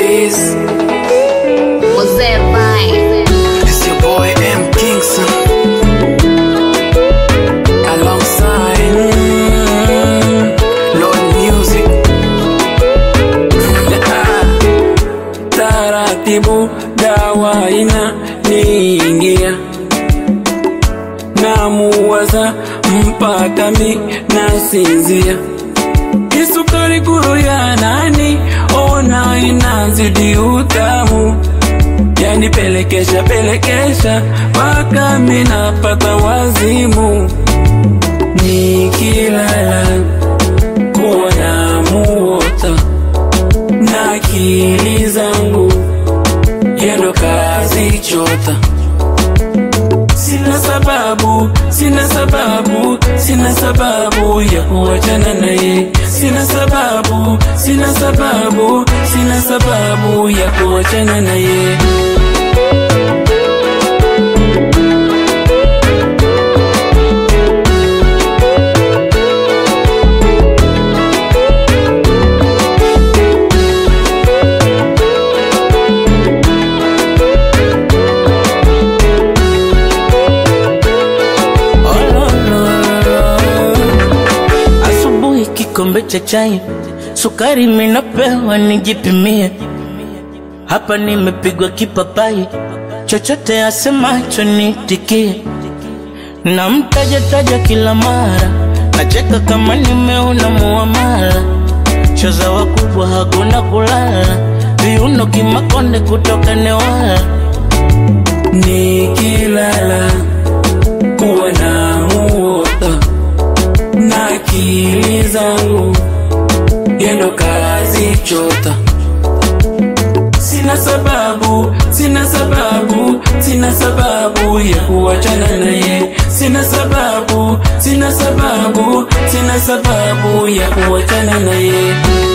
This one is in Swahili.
Keys. Mozee Vine. It's your boy M Kingston. Alongside mm, Lord Music. Taratibu dawa ina niingia namuwaza mpaka mi nasinzia isukari kuru ya nani ona inazidi utamu yani pelekesha pelekesha mpaka mi napata wazimu nikilala kuona muota na akili zangu yendo kazi chota Sina sababu, sina sababu, sina sababu ya kuachana naye. Sina sababu, sina sababu, sina sababu ya kuachana naye. Asubuhi kikombe cha chai, sukari minapewa nijipimie. Hapa nimepigwa kipapai, chochote asemacho nitikie. Na mtaja taja kila mara, nacheka kama nimeona muamala. Choza wakubwa hakuna kulala, viuno kimakonde kutoka Newala. Nikilala kuwa na muota na akili zangu yendo kazi chota. Sina sababu, sina sababu, sina sababu ya kuachana naye. Sina sababu, sina sababu, sina sababu ya kuachana naye.